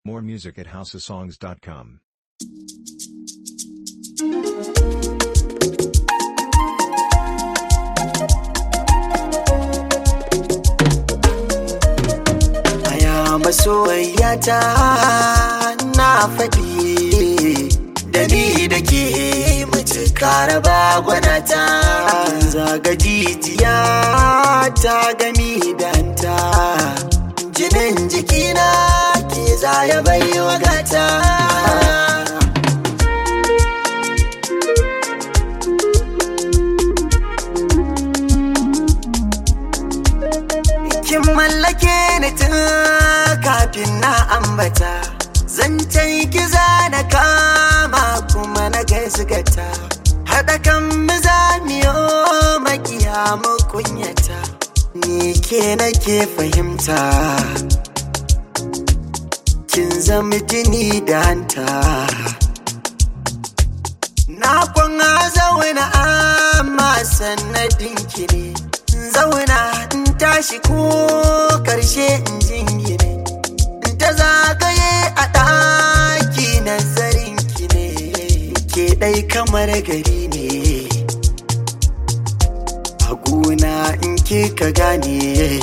More music at houseofsongs.com. Aya masoyata na faɗi da ni da ke mace karaba gwanata zaga jijiya ta gami danta jinin jikina ke zaya bai wagata kin mallake ni tun kafin na ambata zancen kiza na kama kuma na gaisgata haɗa kan mizamiyo makiya mu kunyata ni ke nake fahimta kin zama jini da hanta na kwan zauna amma sannadin ki ne zauna in tashi ko karshe in jingine in ta zagaye a ɗaki nazarin ki ne ke ɗai kamar gari ne a gona in ke ka gane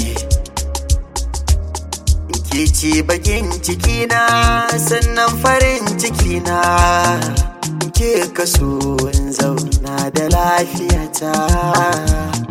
ke ce bakin cikina sannan farin cikina ke kaso in zauna da lafiyata